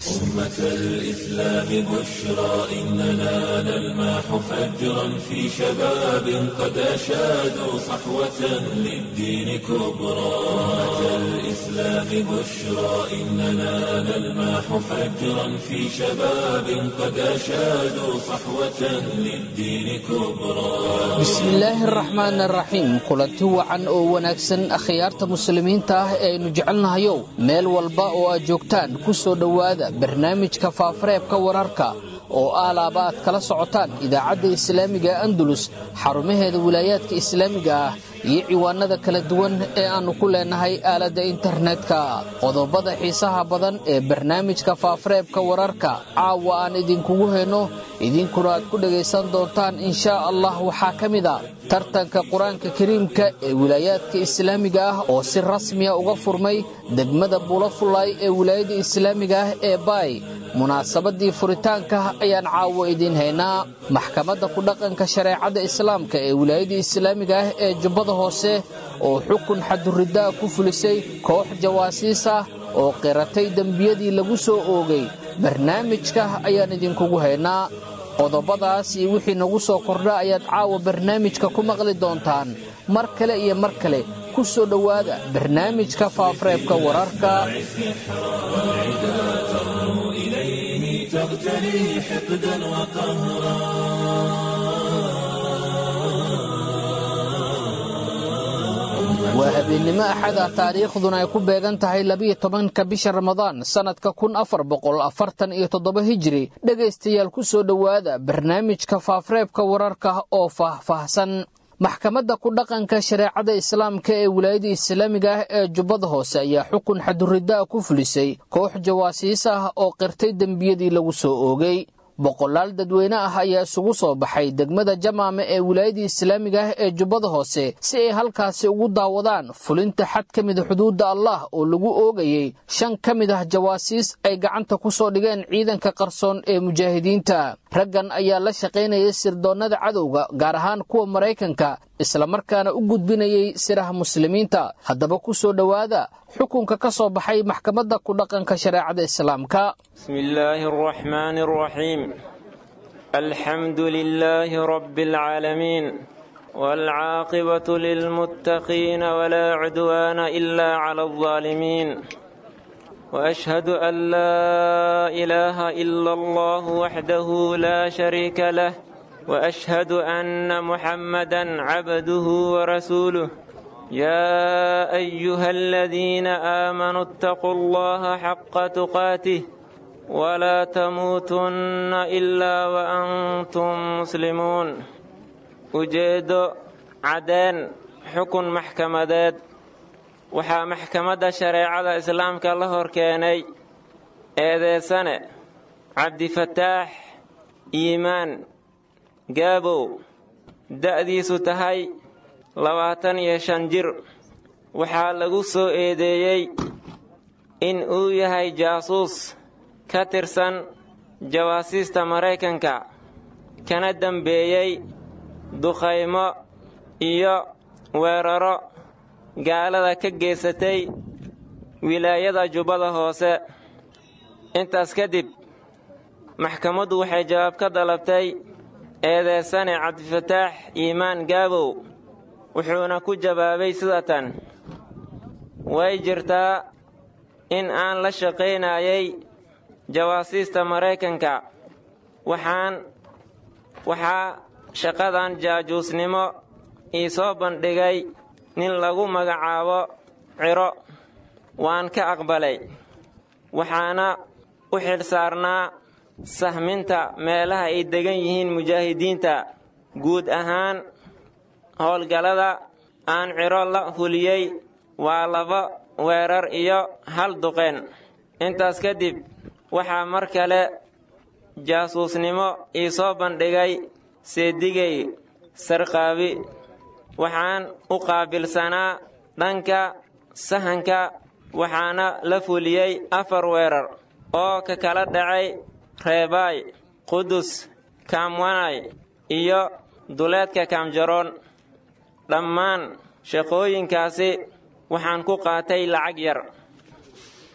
أمة الإسلام بشرى إننا نلمح فجرا في شباب قد أشادوا صحوة للدين كبرى أمة الإسلام بشرى إننا نلمح فجرا في شباب قد أشادوا صحوة للدين كبرى bismillaahi araxmaan araxiim kulanti wacan oo wanaagsan akhyaarta muslimiinta ah ee aynu jecelnahayow meel walba oo aad joogtaan ku soo dhowaada barnaamijka faafareebka wararka oo aalaaba aad kala socotaan idaacadda islaamiga andalus xarumaheeda wilaayaadka islaamiga ah iyo ciwaanada kala duwan ee aannu ku leenahay aaladda internetka qodobada xiisaha badan ee barnaamijka faafareebka wararka caawa aan idinkugu hayno idinkuna aad ku dhegaysan doontaan inshaa allah waxaa ka mid a tartanka qur-aanka kariimka ee wilaayaadka islaamiga ah oo si rasmiya uga furmay degmada buulafulay ee wilaayada islaamiga ah ee baay munaasabadii furitaanka ayaan caawo idiin haynaa maxkamadda ku dhaqanka shareecada islaamka ee wilaayada islaamiga ah ee jubbada hoose oo xukun xaduridaa ku fulisay koox jawaasiis ah oo qiratay dembiyadii lagu soo oogay barnaamijka ayaan idinkugu haynaa qodobadaas iyo wixii nagu soo kordha ayaad caawa barnaamijka ku maqli doontaan mar kale iyo mar kale ku soo dhowaada barnaamijka faafareebka wararka إليه تغتلي حقدا وقهرا waa habeennimo axada taariikhduna ay ku beegan tahay labiyo tobanka bisha ramadaan sannadka kun afar boqol afartan iyo toddoba hijiri dhegaystayaal ku soo dhowaada barnaamijka faafareebka wararka oo faahfaahsan maxkamadda ku dhaqanka shareecada islaamka ee wilaayada islaamiga ah ee jubbada hoose ayaa xukun xaduridaa ku fulisay koox jawaasiis ah oo qirtay dembiyadii lagu soo oogay boqolaal dadweyne ah ayaa isugu soo baxay degmada jamaame ee wilaayadii islaamiga ah ee jubbada hoose si ay halkaasi ugu daawadaan fulinta xad ka mida xuduudda allah oo lagu oogayey shan ka mid ah jawaasiis ay gacanta ku soo dhigeen ciidanka qarsoon ee mujaahidiinta raggan ayaa la shaqaynayay sirdoonnada cadowga gaar ahaan kuwa maraykanka islamarkaana u gudbinayay siraha muslimiinta haddaba ku soo dhowaada xukunka ka soo baxay maxkamadda ku dhaqanka shareecada islaamka بسم الله الرحمن الرحيم الحمد لله رب العالمين والعاقبة للمتقين ولا عدوان إلا على الظالمين وأشهد أن لا إله إلا الله وحده لا شريك له وأشهد أن محمدا عبده ورسوله يا أيها الذين آمنوا اتقوا الله حق تقاته ولا تموتن إلا وأنتم مسلمون ujeedo caddeen xukun maxkamadeed waxaa maxkamadda shareecada islaamka la hor keenay eedeysane cabdifataax iimaan gaabow da'diisu tahay labaatan iyo shan jir waxaa lagu soo eedeeyey in uu yahay jaasuus ka tirsan jawaasiista maraykanka kana dembeeyey dukhaymo iyo weeraro gaalada ka geysatay wilaayada jubbada hoose intaas kadib maxkamaddu waxay jawaab ka dalabtay eedeysane cabdifataax iimaan gaabow wuxuuna ku jawaabay sidatan way jirtaa in aan la shaqaynayay jawaasiista maraykanka waxaan waxaa shaqadan jaajuusnimo ii soo bandhigay nin lagu magacaabo ciro waan ka aqbalay waxaana u xilsaarnaa sahminta meelaha ay degan yihiin mujaahidiinta guud ahaan howlgallada aan ciro la fuliyey waa laba weerar iyo hal duqeen intaas kadib waxaa mar kale jaasuusnimo ii soo bandhigay seedigay sarqaabi waxaan u qaabilsanaa dhanka sahanka waxaana la fuliyey afar weerar oo ka kala dhacay reebaay qudus kaamwanay iyo duleedka kaamjaroon dhammaan shaqooyinkaasi waxaan ku qaatay lacag yar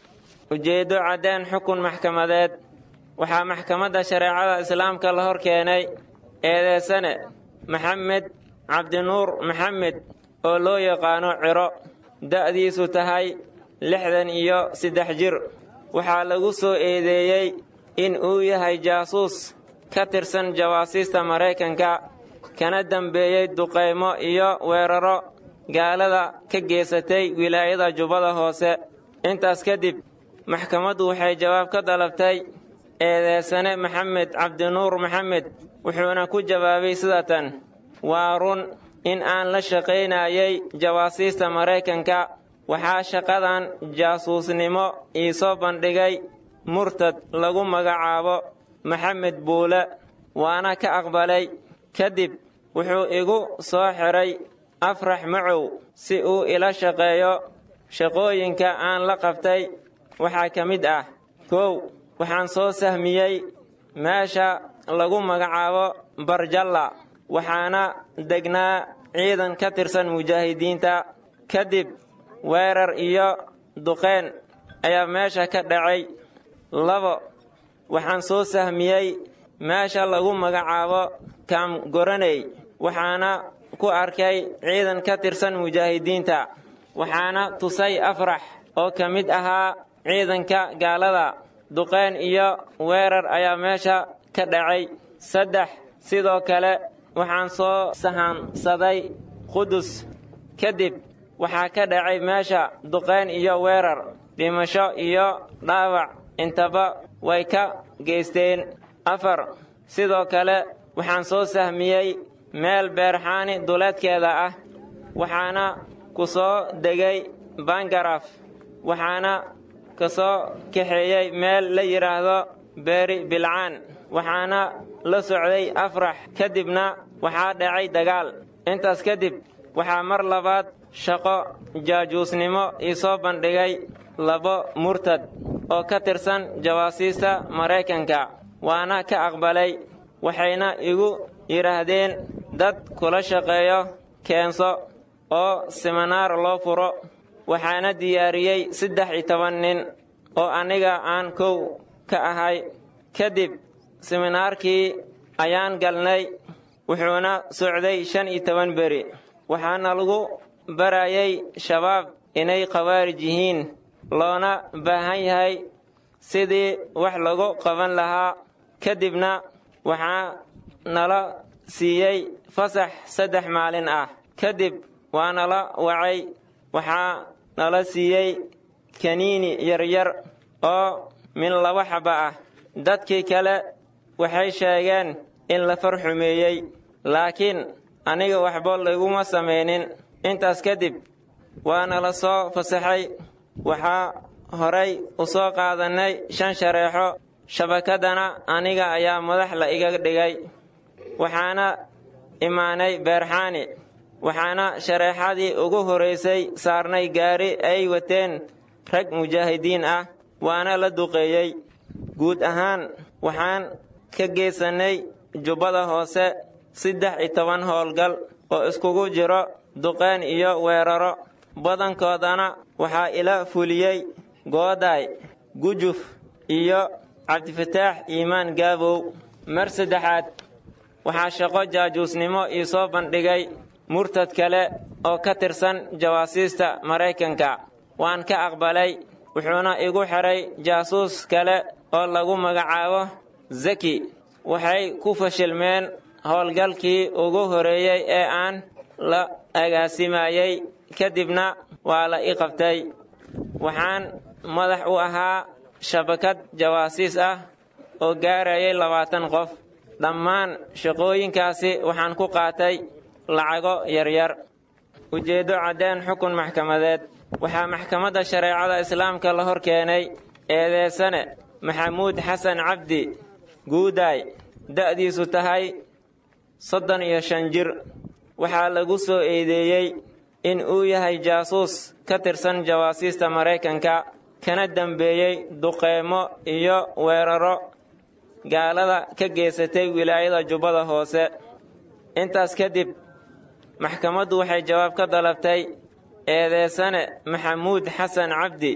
ujeeddo caddeen xukun maxkamadeed waxaa maxkamadda shareecada islaamka la hor keenay eedeysane maxamed cabdinuur maxamed oo loo yaqaano ciro da'diisu tahay lixdan iyo saddex jir waxaa lagu soo eedeeyey in uu yahay jaasuus ka tirsan jawaasiista maraykanka kana dambeeyey duqaymo iyo weeraro gaalada ka geysatay wilaayada jubbada hoose intaas kadib maxkamaddu waxay jawaab ka dalabtay eedeysane maxamed cabdinuur maxamed wuxuuna ku jawaabay sida tan waa run in aan la shaqaynayay jawaasiista maraykanka waxaa shaqadan jaasuusnimo ii soo bandhigay murtad lagu magacaabo maxamed buule waana ka aqbalay kadib wuxuu igu soo xiray afrax macow si uu ila shaqeeyo shaqooyinka aan la qabtay waxaa ka mid ah kow waxaan soo sahmiyey meesha lagu magacaabo barjalla waxaana degnaa ciidan ka tirsan mujaahidiinta kadib weerar iyo duqeen ayaa meesha ka dhacay labo waxaan soo sahmiyey meesha lagu magacaabo kaamgoraney waxaana ku arkay ciidan ka tirsan mujaahidiinta waxaana tusay afrax oo ka mid ahaa ciidanka gaalada duqeen iyo weerar ayaa meesha ka dhacay saddex sidoo kale waxaan soo sahansaday qudus kadib waxaa ka dhacay meesha duqeen iyo weerar dhimasho iyo dhaawac intaba way ka geysteen afar sidoo kale waxaan soo sahmiyey meel beerxaani duleedkeeda ah waxaana ku soo degay bangaraf waxaana ka soo kaxeeyey meel la yidhaahdo beeri bilcaan waxaana la socday afrax kadibna waxaa dhacay dagaal intaas kadib waxaa mar labaad shaqo jaajuusnimo ii soo bandhigay labo murtad oo ka tirsan jawaasiista maraykanka waana ka aqbalay waxayna igu yidhaahdeen dad kula shaqeeyo keenso oo siminaar loo furo waxaana diyaariyey saddex iyo toban nin oo aniga aan kow ka ahay kadib siminaarkii ayaan galnay wuxuuna socday shan iyo toban beri waxaana lagu barayay shabaab inay khawaarij yihiin loona baahan yahay sidii wax lagu qaban lahaa kadibna waxaa nala siiyey fasax saddex maalin ah kadib waa nala wacay waxaa nala siiyey kaniini yaryar oo min laba xaba ah dadkii kale waxay sheegeen in la farxumeeyey laakiin aniga waxba layguma samaynin intaas kadib waa nala soo fasaxay waxaa horay u soo qaadannay shan shareexo shabakadana aniga ayaa madax la iga dhigay waxaana imaanay beerxaani waxaana shareexadii ugu horaysay saarnay gaari ay wateen rag mujaahidiin ah waana la duqeeyey guud ahaan waxaan ka geysannay jubbada hoose saddex iyo toban howlgal oo iskugu jiro duqeen iyo weeraro badankoodana waxaa ila fuliyey goodaay gujuf iyo cabdifataax iimaan gaabow mar saddexaad waxaa shaqo jaajuusnimo ii soo bandhigay murtad kale oo ka tirsan jawaasiista maraykanka waan ka aqbalay wuxuuna igu xidhay jaasuus kale oo lagu magacaabo zaki waxay ku fashilmeen howlgalkii ugu horeeyey ee aan la agaasimayey kadibna waa la i qabtay waxaan madax u ahaa shabakad jawaasiis ah oo gaarayay labaatan qof dhammaan shaqooyinkaasi waxaan ku qaatay lacago yaryar ujeeddo caddeen xukun maxkamadeed waxaa maxkamadda shareecada islaamka la hor keenay eedeysane maxamuud xasan cabdi guudaay da'diisu tahay soddon iyo shan jir waxaa lagu soo eedeeyey in uu yahay jaasuus ka tirsan jawaasiista maraykanka kana dambeeyey duqeymo iyo weeraro gaalada ka geysatay wilaayada jubbada hoose intaas kadib maxkamaddu waxay jawaab ka dalabtay eedeysane maxamuud xasan cabdi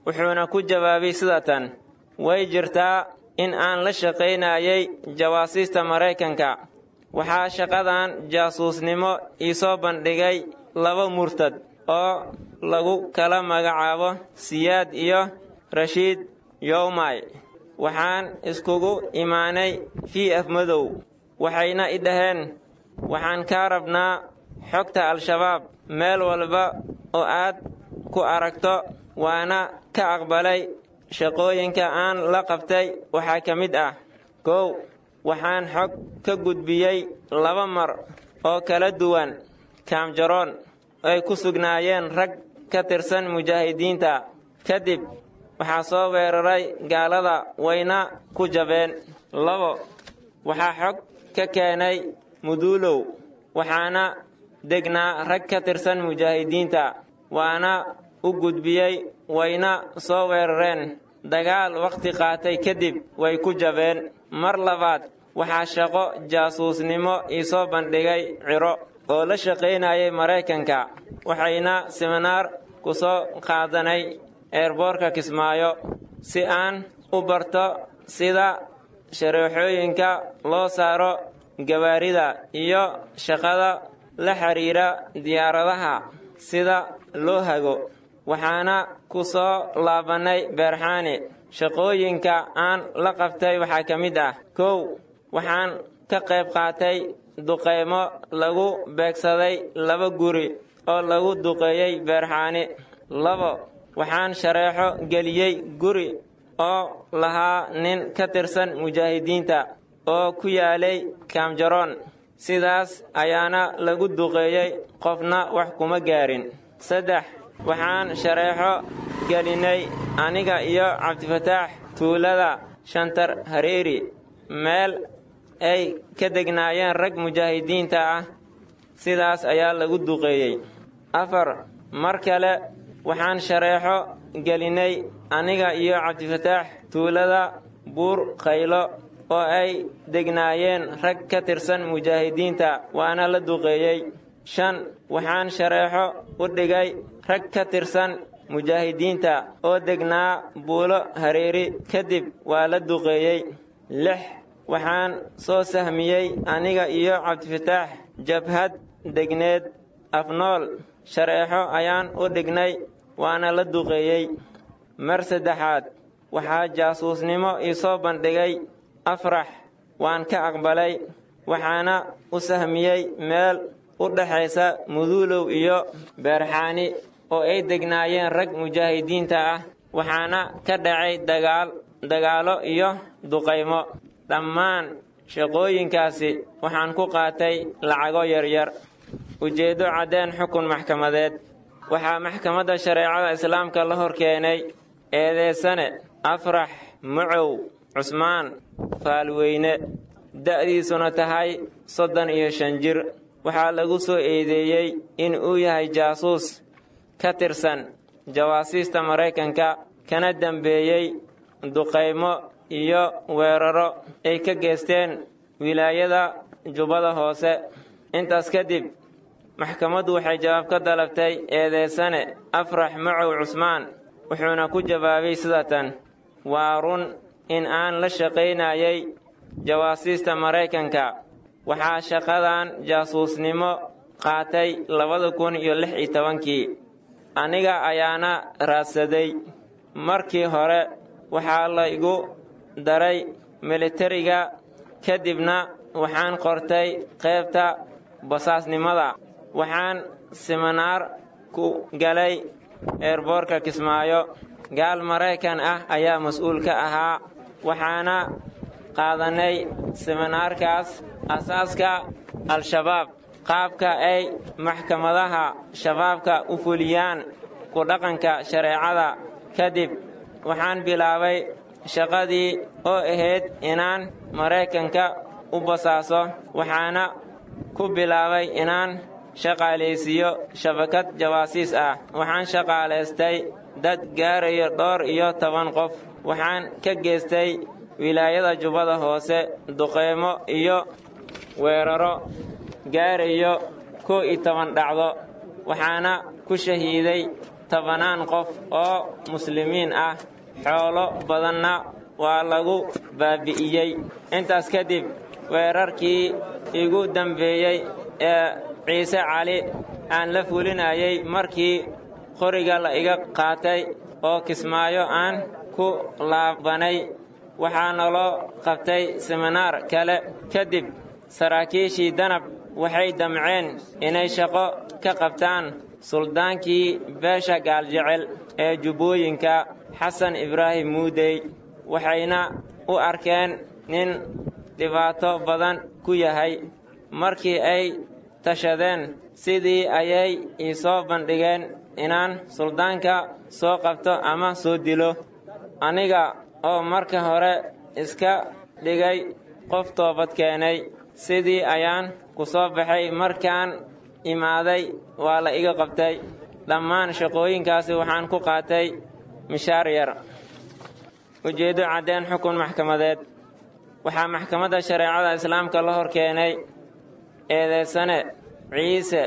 wuxuuna ku jawaabay sida tan way jirtaa in aan la shaqaynayay jawaasiista maraykanka waxaa shaqadan jaasuusnimo iisoo bandhigay laba murtad oo lagu kala magacaabo siyaad iyo rashiid yowmay waxaan iskugu imaanay v f madow waxayna i dhaheen waxaan kaa rabnaa xogta al-shabaab meel walba oo aad ku aragto waana ka aqbalay shaqooyinka aan la qabtay waxaa ka mid ah kow waxaan xog ka gudbiyey laba mar oo kala duwan kaamjaroon ay ku sugnaayeen rag ka tirsan mujaahidiinta kadib waxaa soo weeraray gaalada wayna ku jabeen labo waxaa xog ka keenay muduulow waxaana degnaa rag ka tirsan mujaahidiinta waana u gudbiyey wayna soo weerareen dagaal wakhti qaatay kadib way ku jabeen mar labaad waxaa shaqo jaasuusnimo iisoo bandhigay ciro oo la shaqaynayay maraykanka waxayna siminaar ku soo qaadanay eerboorka kismaayo si aan u barto sida shareexooyinka loo saaro gawaarida iyo shaqada la xiriira diyaaradaha sida loo hago waxaana ku soo laabannay beerxaani shaqooyinka aan la qabtay waxaa ka mid ah kow waxaan ka qayb qaatay duqaymo lagu beegsaday laba guri oo lagu duqeeyey beerxaani labo waxaan shareexo geliyey guri oo lahaa nin ka tirsan mujaahidiinta oo ku yaalay kaamjaroon sidaas ayaana lagu duqeeyey qofna wax kuma gaarin saddex waxaan shareexo gelinay aniga iyo cabdifataax tuulada shantar hareeri meel ay ka degnaayeen rag mujaahidiinta ah sidaas ayaa lagu duqeeyey afar mar kale waxaan shareexo gelinay aniga iyo cabdifataax tuulada buur khaylo oo ay degnaayeen rag ka tirsan mujaahidiinta waana la duqeeyey shan waxaan shareexo u dhigay rag ka tirsan mujaahidiinta oo degnaa buulo hareeri kadib waa la duqeeyey lix waxaan soo sahmiyey aniga iyo cabdifataax jabhad degneed afnool shareexo ayaan u dhignay waana la duqeeyey mar saddexaad waxaa jaasuusnimo iisoo bandhigay afrax waan ka aqbalay waxaana u sahmiyey meel u dhaxaysa muduulow iyo beerxaani oo ay degnaayeen rag mujaahidiinta ah waxaana ka dhacay dagaal dagaalo iyo duqaymo dhammaan shaqooyinkaasi waxaan ku qaatay lacago yaryar ujeeddo caddeen xukun maxkamadeed waxaa maxkamadda shareecada islaamka la hor keenay eedeysane afrax macow cusmaan faalweyne da'diisuna tahay soddon iyo shan jir waxaa lagu soo eedeeyey in uu yahay jaasuus ka tirsan jawaasiista maraykanka kana dambeeyey duqaymo iyo weeraro ay ka geysteen wilaayada jubbada hoose intaas kadib maxkamaddu waxay jawaab ka dalabtay eedeysane afrax macow cusmaan wuxuuna ku jawaabay sida tan waa run in aan la shaqaynayay jawaasiista maraykanka waxaa shaqadan jaasuusnimo qaatay labada kun iyo lix iyo tobankii aniga ayaana raadsaday markii hore waxaa la igu daray militariga kadibna waxaan qortay qaybta basaasnimada waxaan siminaar ku galay eerboorka kismaayo gaal maraykan ah ayaa mas-uul ka ahaa waxaana qaadanay siminaarkaas asaaska al-shabaab qaabka ay maxkamadaha shabaabka u fuliyaan ku dhaqanka shareecada kadib waxaan bilaabay shaqadii oo ahayd inaan maraykanka u basaaso waxaana ku bilaabay inaan shaqaalaysiiyo shabakad jawaasiis ah waxaan shaqaalaystay dad gaarayo dhowr iyo toban qof waxaan ka geystay wilaayada jubbada hoose duqeymo iyo weeraro gaarayo kow iyo toban dhacdo waxaana ku shahiiday tobanaan qof oo muslimiin ah xoolo badanna waa lagu baabi'iyey intaas kadib weerarkii igu dambeeyey ee ciise cali aan la fulinayay markii qoriga la iga qaatay oo kismaayo aan ku laabanay waxaa naloo qabtay seminaar kale kadib saraakiishii danab waxay damceen inay shaqo ka qabtaan suldaankii beesha gaaljecel ee jubbooyinka xasan ibraahim muudey waxayna u arkeen nin dhibaato badan ku yahay markii ay tashadeen sidii ayay ii soo bandhigeen inaan suldaanka soo qabto ama soo dilo aniga oo marka hore iska dhigay qof toobad keenay sidii ayaan ku soo baxay markaan imaaday waa la iga qabtay dhammaan shaqooyinkaasi waxaan ku qaatay mishaar yar ujeeddo caddeen xukun maxkamadeed waxaa maxkamadda shareecada islaamka la hor keenay eedeysane ciise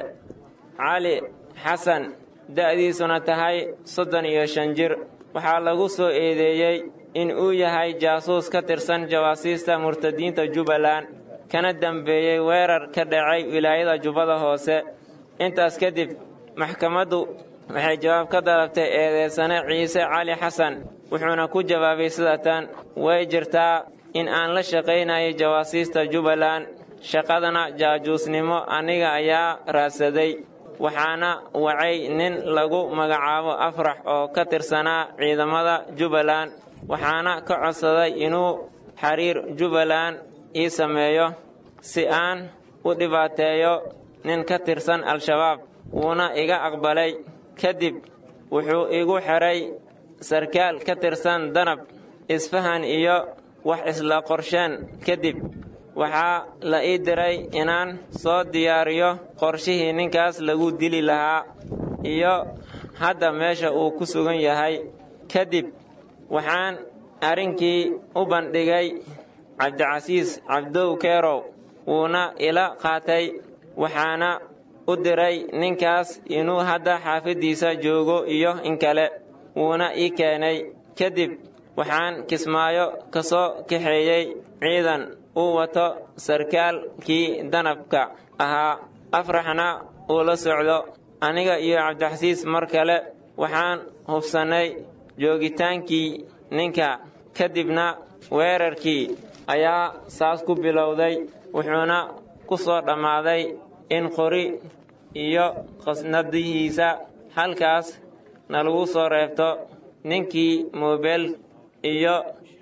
cali xasan da'diisuna tahay soddon iyo shan jir waxaa lagu soo eedeeyey in uu yahay jaasuus ka tirsan jawaasiista murtadiinta jubbaland kana dambeeyey weerar ka dhacay wilaayada jubbada hoose intaas kadib maxkamaddu waxay jawaab ka dalabtay eedeysane ciise cali xasan wuxuuna ku jawaabay sidatan way jirtaa in aan la shaqaynayay jawaasiista jubbaland shaqadana jaajuusnimo aniga ayaa raadsaday waxaana wacay nin lagu magacaabo afrax oo ka tirsanaa ciidamada jubbaland waxaana ka codsaday inuu xiriir jubbaland ii sameeyo si aan u dhibaateeyo nin ka tirsan al-shabaab wuuna iga aqbalay kadib wuxuu igu xidhay sarkaal ka tirsan danab isfahan iyo wax isla qorsheen kadib waxaa la ii diray inaan soo diyaariyo qorshihii ninkaas lagu dili lahaa iyo hadda meesha uu ku sugan yahay kadib waxaan arrinkii u bandhigay cabdicasiis cabdow keerow wuuna ila qaatay waxaana u diray ninkaas inuu hadda xaafaddiisa joogo iyo in kale wuuna ii keenay kadib waxaan kismaayo ka soo kaxeeyey ciidan uu wato sarkaalkii danabka ahaa afraxna uu la socdo aniga iyo cabdixasiis mar kale waxaan hubsannay joogitaankii ninka kadibna weerarkii ayaa saas ku bilowday wuxuuna ku soo dhammaaday in qori iyo qasnadihiisa halkaas nalagu soo reebto ninkii moobeel iyo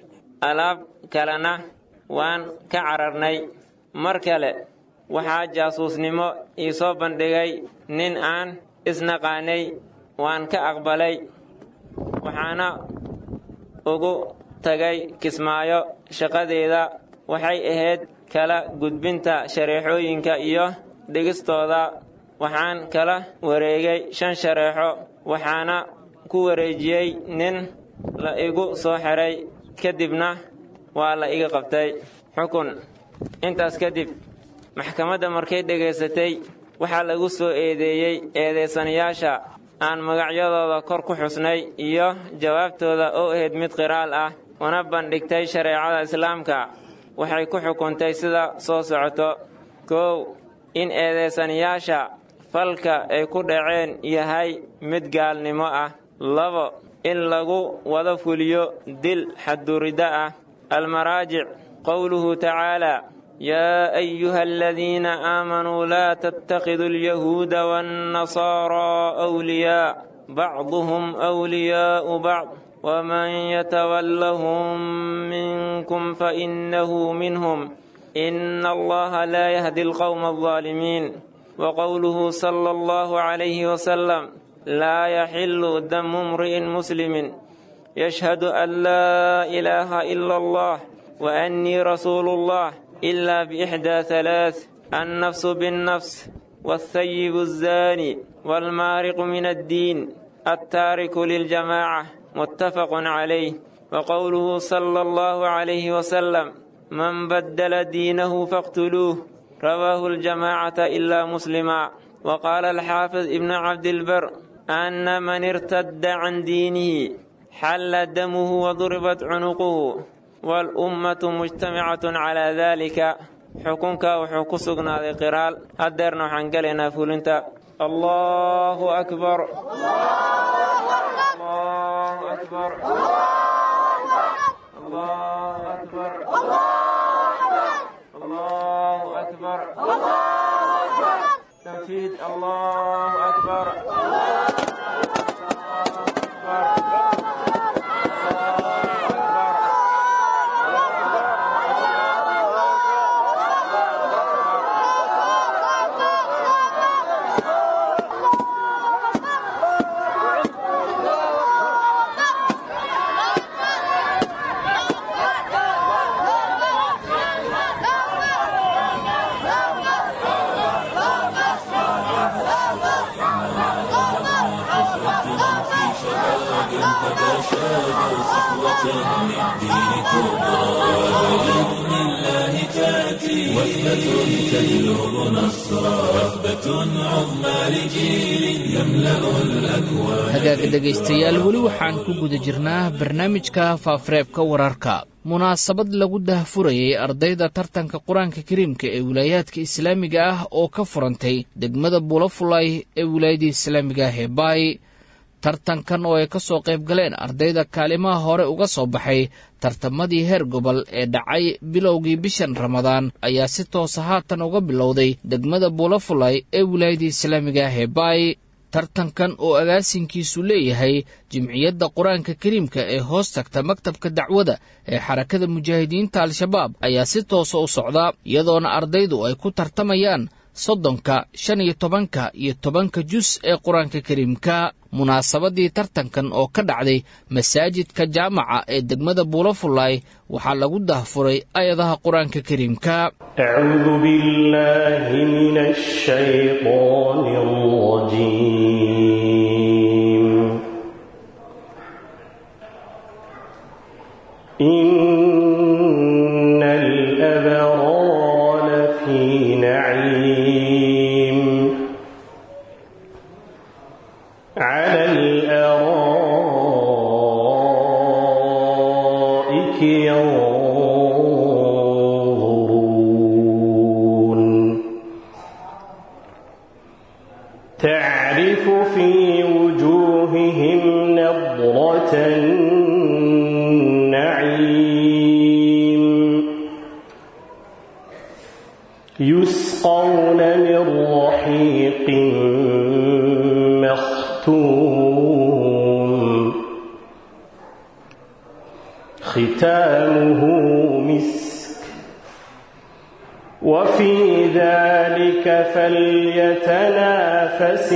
alaab kalena waan ka cararnay mar kale waxaa jaasuusnimo ii soo bandhigay nin aan isnaqaanay waan ka aqbalay waxaana ugu tagay kismaayo shaqadeeda waxay ahayd kala gudbinta shareexooyinka iyo dhigistooda waxaan kala wareegay shan shareexo waxaana ku wareejiyey nin la igu soo xiray kadibna waa la iga qabtay xukun intaas kadib maxkamadda markay dhegaysatay waxaa lagu soo eedeeyey eedeysanayaasha aan magacyadooda kor ku xusnay iyo jawaabtooda oo ahayd mid qiraal ah una bandhigtay shareecada islaamka waxay ku xukuntay sida soo socoto kow in eedeysanayaasha falka ay ku dhaceen yahay mid gaalnimo ah labo in lagu wada fuliyo dil xadduridda ah almaraajic qowluhu tacaalaa yaa ayuha aladiina aamanuu laa tattakiduu alyahuuda waannasaaraa wliyaa bacduhum wliyaa'u bacd waman yatawallahum minkum fainahu minhum ina allaha laa yahdi alqowma aldaalimiin وقوله صلى الله عليه وسلم لا يحل دم امرئ مسلم يشهد أن لا إله إلا الله وأني رسول الله إلا بإحدى ثلاث النفس بالنفس والثيب الزاني والمارق من الدين التارك للجماعة متفق عليه وقوله صلى الله عليه وسلم من بدل دينه فاقتلوه رواه الجماعة إلا مسلما وقال الحافظ ابن عبد البر أن من ارتد عن دينه حل دمه وضربت عنقه والأمة مجتمعة على ذلك xukunka wuxuu ku sugnaaday qiraal haddeerna waxaan gelaynaa fulinta allahu akbar allahu akbar allahu akbar allahu akbar tanfiid allahu akbar hagaaga dhegaystayaal weli waxaan ku guda jirnaa barnaamijka faafareebka wararka munaasabad lagu dahfurayay ardayda tartanka qur-aanka kariimka ee wilaayaadka islaamiga ah oo ka furantay degmada bulafulay ee wilaayadda islaamiga ah ee baay tartankan oo ay ka soo qayb galeen ardayda kaalimaha hore uga soo baxay tartamadii heer gobol ee dhacay bilowgii bishan ramadaan ayaa si toosa haatan uga bilowday degmada buulafulay ee wilaayadda islaamiga ah ee baay tartankan oo agaasinkiisu leeyahay jimciyadda qur-aanka kariimka ee hoos tagta maktabka dacwada ee xarakada mujaahidiinta al-shabaab ayaa si toosa u socda iyadoona ardaydu ay ku tartamayaan soddonka shan iyo tobanka iyo tobanka jus ee qur-aanka kariimka munaasabadii tartankan oo ka dhacday masaajidka jaamaca ee degmada buulafulay waxaa lagu dahfuray ayadaha qur-aanka kariimka أعوذ بالله من الشيطان الرجيم إن الأبرار لفي نعيم على الأرائك ينظرون تعرف في وجوههم نضرة النعيم يسقون من رحيق مختوم ختامه مسك وفي ذلك فليتنافس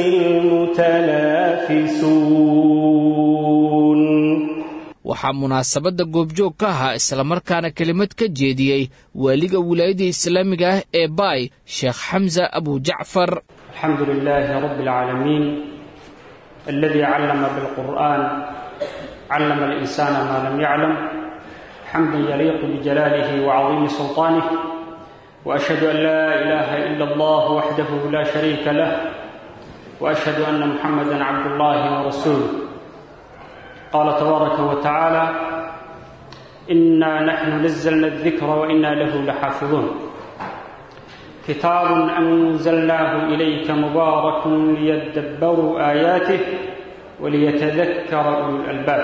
المتنافسون waxaa munaasabadda goobjoog ka ahaa islamarkaana kelimad ka jeediyey waaliga wilaayadda islaamiga ah ee baay sheekh xamsa abujacfar الحمد لله رب العالمين الذي علم بالقرآن علم الإنسان ما لم يعلم حمدا يليق بجلاله وعظيم سلطانه وأشهد أن لا إله إلا الله وحده لا شريك له وأشهد أن محمدا عبد الله ورسوله قال تبارك وتعالى إنا نحن نزلنا الذكر وإنا له لحافظون كتاب أنزلناه إليك مبارك ليدبروا آياته وليتذكر أولو الألباب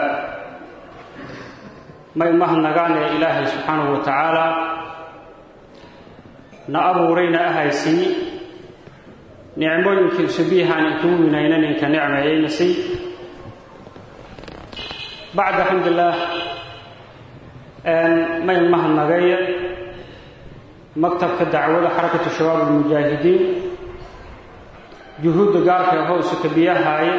ما يمهن يا إلهي سبحانه وتعالى نأبورينا أهيسي نعموينك سبيها أن يكون إنك نعمة ينسي بعد الحمد لله ما يمهن نغاية maktabka dacwada xarakatu shabaab almujaahidiin juhuudda gaarka ee howsu kabiyahaaya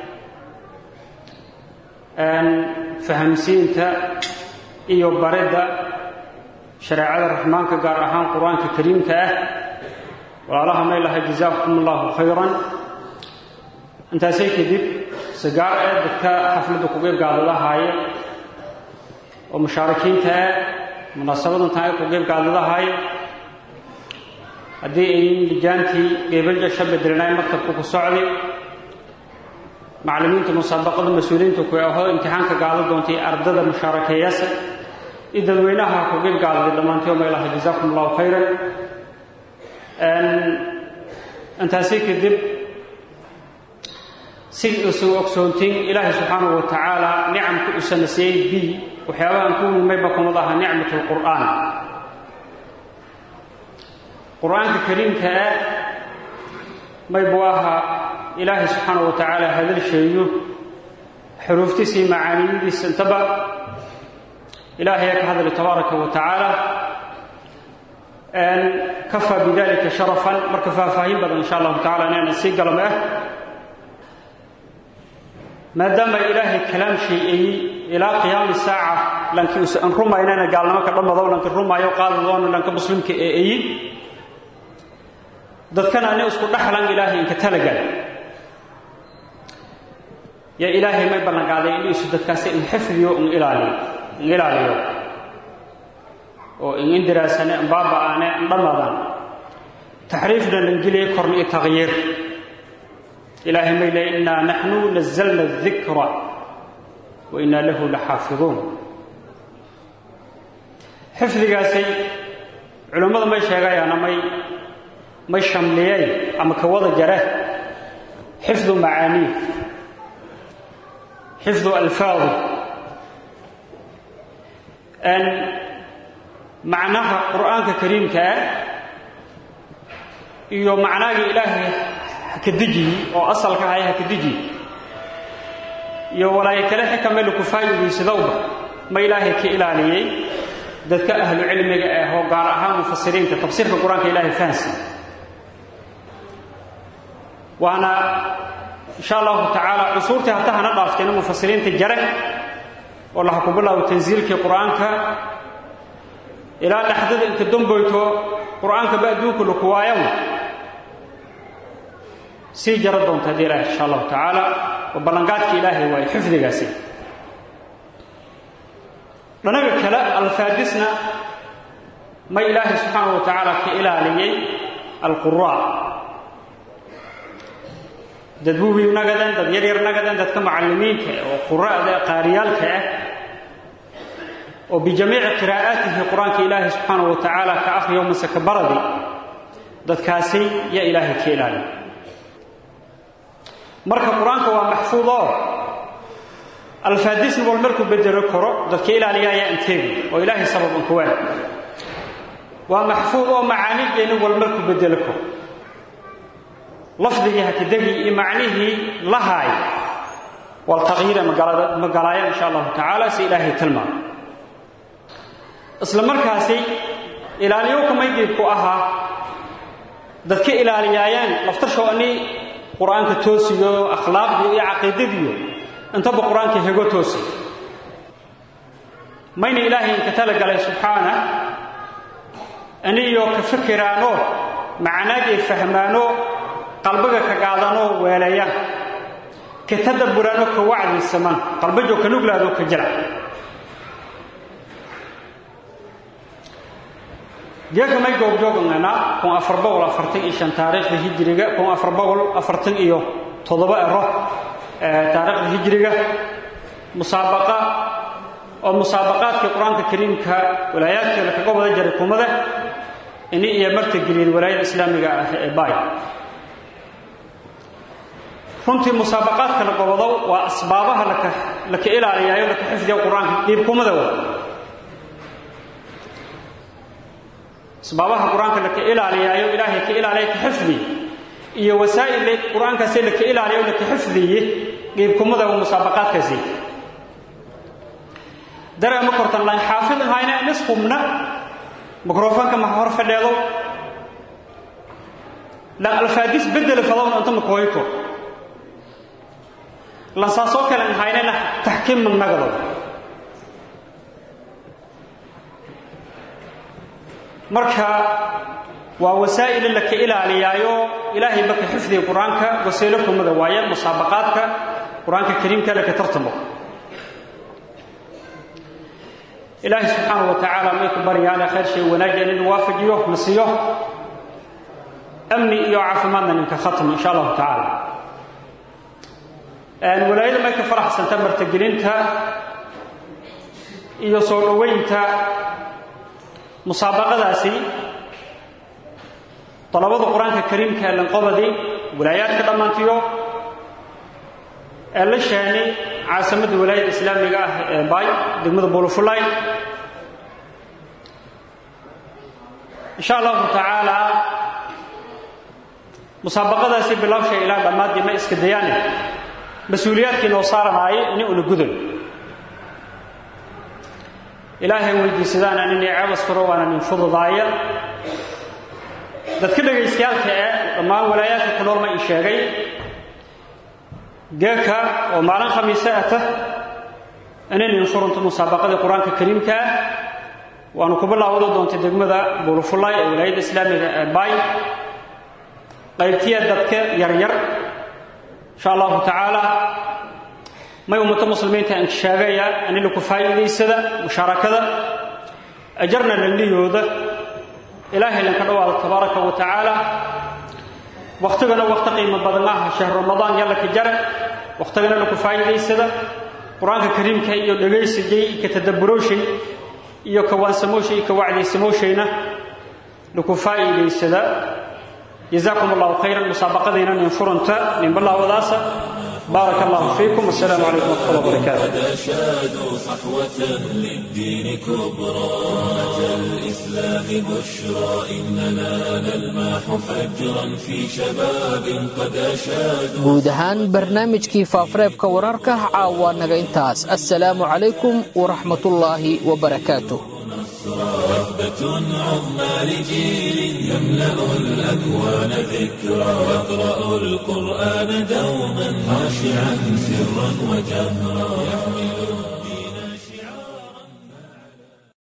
fahamsiinta iyo baridda shareecada raxmaanka gaar ahaan qur-aanka kariimka ah walaalaha may lahay jazaakum allahu khayran intaasay kadib sigaar ee dadka xafladda kuga gaadadahaaya oo mushaarikiinta ah munaasabadantan ay kuga gaadadahaaya haddii ayin lijaantii geebalja sha bedelnaay maktabka ku socday macallimiinta musaabaqada mas-uuliyiinta ku ahoo imtixaanka gaado doontay ardada mushaarakeeyasa iyo dadweynaha kugib gaadaday dhammaantii oma ilaha jazaakum allahu khayran intaasi kadib si isu ogsoontiin ilaahay subxaanahu wa tacaala nicamka u sanasiiyey b waxyaabahan ku wimayba kumad aha nicmat lqur'aan qur-aanka kariimka ah maybuu ahaa ilaahay subxaanahu wa tacaala hadalsheeyo xuruuftiisii macaaniyadiisa intaba ilaahay ka hadlay tabaaraka wa tacaala kafaa bidalika sharafan marka faahfaahin badan insha allahu tacala inayna sii galma ah maadaama ilaahay kalaam shay-eeyey ilaa qiyaami saaca lankii usan rumaynana gaalnimo ka dhammadow lanka rumaayo qaadadoona lanka muslimka eeeyi dadkana ani isku dhaxlan ilaahay inka talagal yaa ilaahay may ballanqaaday iniisu dadkaasi in xifdiyo in ilaaliyo in ilaaliyo oo in indiraasane in baaba'aane in dhammadaan taxriifna langeliye korna iyo taqyiir ilaahay may leey innaa naxnu nazalna adikra wa innaa lahu la xaafiduun xifdigaasay culammada may sheegayaana may may shamliyeen ama ka wada jare xifdu macaanii xifdu alfaadi macnaha qur'aanka kariimka ah iyo macnaagii ilaahay haka dejiyi oo asalka ahay haka dejiyi iyo walaayo kale xikame laku faa'iidaysadowba ma ilaahay ka ilaaliyey dadka ahlu cilmiga ah oo gaar ahaan mufasiriinta tafsiirka qur-aanka ilaahay fahansan waana insha allahu tacaala cusuurtii hata hana dhaafteena mufasiriinta jare oo laha ku bilaabo tansiilkii qur-aanka ilaa dhexdada inta damboyto qur-aanka ba adduunka laku waayawa sii jaro doonta haddii ilaah insha allahu tacaala oo ballanqaadka ilaahay waayo xifdigaasi dhanaga kale alfaadisna ma ilaahay subxaanahu wa tacaala ka ilaaliyey alquraa dad buubiyu nagadeen dad yaryar nagadeen dadka macallimiinka oo qura'da qaariyaalka ah oo bijamiici qiraa'aatihi qur-aanka ilaahay subxaanahu wa tacaala ka akhriyo mase ka baradi dadkaasi yaa ilaahay ka ilaaliya marka qur-aanka waa maxfuudoo alfaadisna wal markuu bedelo karo dadka ilaaliya ayaa inteegi oo ilaahay sabab an kuwaan waa maxfuud oo macaanideenna wal markuu bedelo karo lafdigii hakadegi iyo macnihii lahaay wal taqyiira magalaaya insha allahu tacaala si ilaahay tilmaamo isla markaasi ilaaliyo kamaydiibku ahaa dadka ilaaliyaayaan laftasho ani qur-aanka toosiyo akhlaaqdiyo iyo caqiidadiyo intaba qur-aanka hego toosiy mayna ilaahay inka talagalay subxaana aniyo ka fikiraano macnaagay fahmaano qalbiga ka qaadanoo weeleeyaan ka tadabburaano ka wacdisaman qalbajo ka nuglaadoo ka jila geeka may goobjooganana kun afar boqol afartan iyo shan taariikhda hijiriga kun afar boqol afartan iyo toddoba ero taariikhda hijiriga musaabaqa oo musaabaqaadkii qur-aanka kariimka walaayaadkeeda kaga wada jaray kumada ini iyo marta geliyeen walaayada islaamiga ah ee baay runtii musaabaqaadka la gobodow waa asbaabaha laka laka ilaaliyaayo laka xifdiya qur-aanka dhiibkumada wa asbaabaha qur-aanka laka ilaaliyaayo ilaahay ka ilaaliya ka xifdi iyo wasaa'il qur-aankaasi laka ilaaliyo laka xifdiye dhiibkumada wa musaabaqaadkaasi dareema kortan laan xaafid ahayna nisqumna mikrofoonka ma hor fadheedo lan alfaadis bedel fadowna inta makooyko lan saasoo kale ahaynana taxkiim magnagado marka waa wasaa'il la ka ilaaliyaayo ilaahay baka xifdiga qur-aanka wasiilo kumada waaye musaabaqaadka qur-aanka kariimka laka tartamo ilaahay subxaanahu wa tacaala may ku baryaane khayr shay wanaajian inuu waafajiyo na siiyo amni iyo caafimaadna ninka khatmo insha allahu tacaala walaayada may ka faraxsanta martagelinta iyo soo dhoweynta musaabaqadaasi dalabada qur-aanka kariimka ee lanqobadii walaayaadka dhammaantiyo ee la sheeni caasimadda walaayada islaamiga ah ee baay degmada buulafulay insha allahu tacaala musaabaqadaasi bilowsha ilaa dhammaadii ma iska dayaane mas-uuliyaadkii noo saaranaayay ini una gudan ilaahay weydiisadaana nin ceebas furo waana nin fududaaya dadka dhagaystayaalka ee dhammaan walaayaadka ku nool ma ii sheegay geeka oo maalin khamiise ata inay nin furunto musaabaqadii qur-aanka kariimka ah waanu ku bilaawada doontay degmada buulufulay ee walaayadda islaamiga ee baay qaybtiya dadka yaryar insha allahu tacaala may ummadda muslimiinta aan sheegaya ani laku faa'iidaysada mushaarakada ajarna lanliyooda ilaahay lanka dhawaado tabaaraka wa tacaala wakhtigana wakhti qiimo badan maaha shahr ramadaan yalla ka jara wakhtigana laku faa'iidaysada qur-aanka kariimka iyo dhegaysigay iyo ka tadabburooshay iyo ka waansamooshay iyo ka wacdaysamooshayna laku faa'iidaysada جزاكم الله خيرا مسابقتنا من فرنتا من بالله وداسة بارك الله فيكم والسلام عليكم ورحمة الله وبركاته قد أشادوا صحوة للدين كبرى أتى الإسلام بشرى إننا نلمح فجرا في شباب قد أشادوا guud ahaan barnaamijkii faafareebka wararka caawa naga intaas assalaamu calaykum waraxmatullaahi wabarakaatuh رهبة عظمى لجيل يملأ الأكوان ذكرى يقرأ القرآن دوما خاشعا سرا وجهرا